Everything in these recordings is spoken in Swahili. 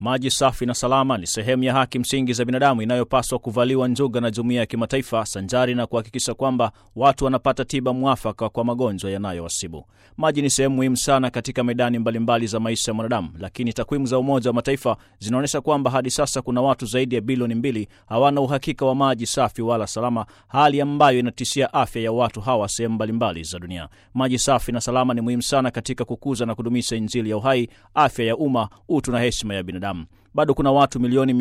Maji safi na salama ni sehemu ya haki msingi za binadamu inayopaswa kuvaliwa njuga na jumuiya ya kimataifa sanjari na kuhakikisha kwamba watu wanapata tiba mwafaka kwa magonjwa yanayowasibu. Maji ni sehemu muhimu sana katika medani mbalimbali mbali za maisha ya mwanadamu, lakini takwimu za Umoja wa Mataifa zinaonyesha kwamba hadi sasa kuna watu zaidi ya bilioni mbili hawana uhakika wa maji safi wala salama, hali ambayo inatishia afya ya watu hawa sehemu mbalimbali za dunia. Maji safi na salama ni muhimu sana katika kukuza na kudumisha Injili ya uhai, afya ya umma, utu na heshima ya binadamu. Bado kuna watu milioni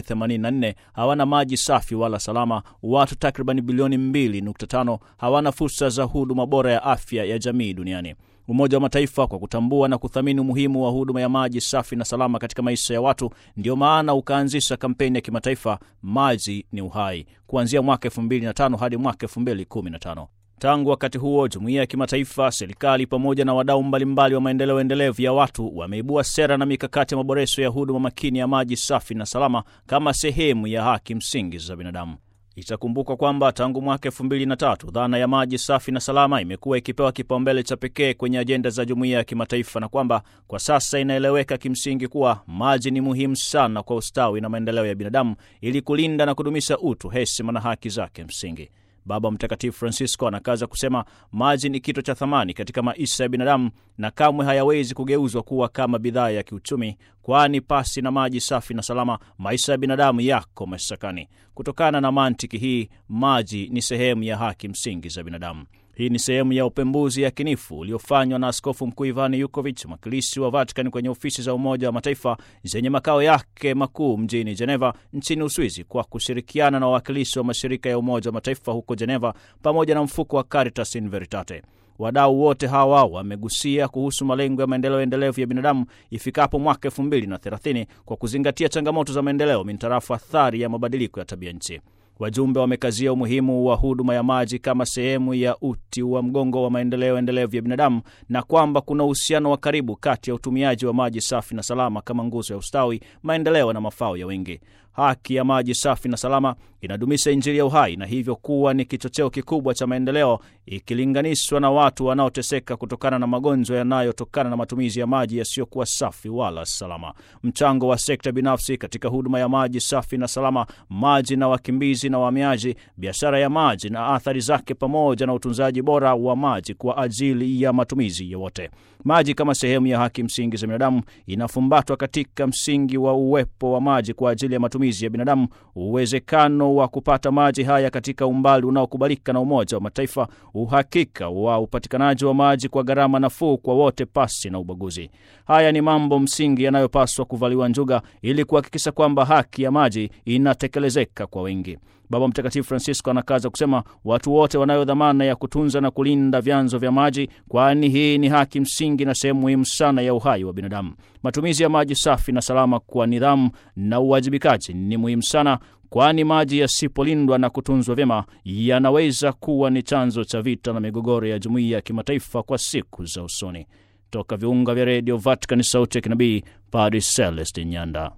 884 hawana maji safi wala salama. Watu takriban bilioni 2.5 hawana fursa za huduma bora ya afya ya jamii duniani. Umoja wa Mataifa kwa kutambua na kuthamini umuhimu wa huduma ya maji safi na salama katika maisha ya watu, ndiyo maana ukaanzisha kampeni ya kimataifa maji ni uhai, kuanzia mwaka 2005 hadi mwaka 2015. Tangu wakati huo jumuiya ya kimataifa, serikali pamoja na wadau mbalimbali wa maendeleo endelevu ya watu wameibua sera na mikakati ya maboresho ya huduma makini ya maji safi na salama kama sehemu ya haki msingi za binadamu. Itakumbukwa kwamba tangu mwaka elfu mbili na tatu dhana ya maji safi na salama imekuwa ikipewa kipaumbele cha pekee kwenye ajenda za jumuiya ya kimataifa na kwamba kwa sasa inaeleweka kimsingi kuwa maji ni muhimu sana kwa ustawi na maendeleo ya binadamu ili kulinda na kudumisha utu, heshima na haki zake msingi. Baba Mtakatifu Francisco anakaza kusema maji ni kito cha thamani katika maisha ya binadamu na kamwe hayawezi kugeuzwa kuwa kama bidhaa ya kiuchumi, kwani pasi na maji safi na salama, maisha ya binadamu yako mashakani. Kutokana na mantiki hii, maji ni sehemu ya haki msingi za binadamu. Hii ni sehemu ya upembuzi yakinifu uliofanywa na Askofu Mkuu Ivan Yukovic, mwakilishi wa Vatican kwenye ofisi za Umoja wa Mataifa zenye makao yake makuu mjini Geneva nchini Uswizi, kwa kushirikiana na wawakilishi wa mashirika ya Umoja wa Mataifa huko Geneva pamoja na mfuko wa Caritas in Veritate. Wadau wote hawa wamegusia kuhusu malengo ya maendeleo endelevu ya binadamu ifikapo mwaka elfu mbili na thelathini kwa kuzingatia changamoto za maendeleo mintarafu athari ya mabadiliko ya tabia nchi. Wajumbe wamekazia umuhimu wa huduma ya maji kama sehemu ya uti wa mgongo wa maendeleo endelevu ya binadamu na kwamba kuna uhusiano wa karibu kati ya utumiaji wa maji safi na salama kama nguzo ya ustawi, maendeleo na mafao ya wengi. Haki ya maji safi na salama inadumisha Injili ya uhai na hivyo kuwa ni kichocheo kikubwa cha maendeleo ikilinganishwa na watu wanaoteseka kutokana na magonjwa yanayotokana na matumizi ya maji yasiyokuwa safi wala salama. Mchango wa sekta binafsi katika huduma ya maji safi na salama, maji na wakimbizi na wahamiaji, biashara ya maji na athari zake, pamoja na utunzaji bora wa maji kwa ajili ya matumizi ya wote. Maji kama sehemu ya haki msingi za binadamu inafumbatwa katika msingi wa uwepo wa maji kwa ajili ya matumizi ya binadamu, uwezekano wa kupata maji haya katika umbali unaokubalika na Umoja wa Mataifa, uhakika wa upatikanaji wa maji kwa gharama nafuu kwa wote pasi na ubaguzi. Haya ni mambo msingi yanayopaswa kuvaliwa njuga ili kuhakikisha kwamba haki ya maji inatekelezeka kwa wengi. Baba Mtakatifu Francisco anakaza kusema watu wote wanayo dhamana ya kutunza na kulinda vyanzo vya maji, kwani hii ni haki msingi na sehemu muhimu sana ya uhai wa binadamu. Matumizi ya maji safi na salama kwa nidhamu na uwajibikaji ni muhimu sana, kwani maji yasipolindwa na kutunzwa vyema yanaweza kuwa ni chanzo cha vita na migogoro ya jumuiya ya kimataifa kwa siku za usoni. Toka viunga vya redio Vatican, sauti ya kinabii, Padre Celestin Nyanda.